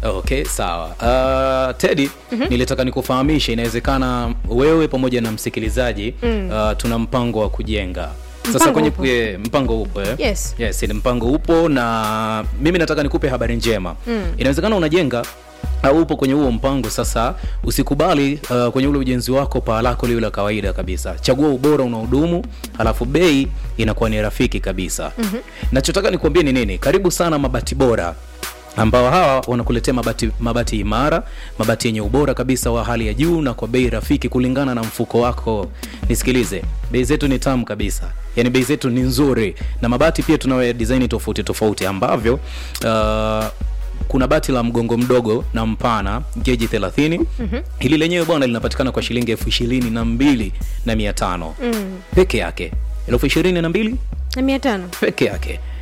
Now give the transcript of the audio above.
Okay, sawa. Uh, Teddy, nilitaka nikufahamishe inawezekana wewe pamoja na msikilizaji uh, tuna mpango wa kujenga sasa Mpango kwenye upo. eh, mpango upo eh? Yes. Yes, ni mpango upo na mimi nataka nikupe habari njema. Inawezekana unajenga au upo kwenye huo mpango sasa, usikubali uh, kwenye ule ujenzi wako paa lako liwe la kawaida kabisa. Chagua ubora unaodumu, halafu bei inakuwa ni rafiki kabisa. Nachotaka nikuambie ni nini? Karibu sana Mabati Bora ambao hawa wanakuletea mabati, mabati imara, mabati yenye ubora kabisa wa hali ya juu na kwa bei rafiki kulingana na mfuko wako. Nisikilize, bei zetu ni tamu kabisa, yaani bei zetu ni nzuri, na mabati pia tunayo design tofauti tofauti ambavyo uh, kuna bati la mgongo mdogo na mpana geji 30 hili lenyewe bwana linapatikana kwa shilingi elfu ishirini na mbili na mia tano peke yake elfu ishirini na mbili na mia tano peke yake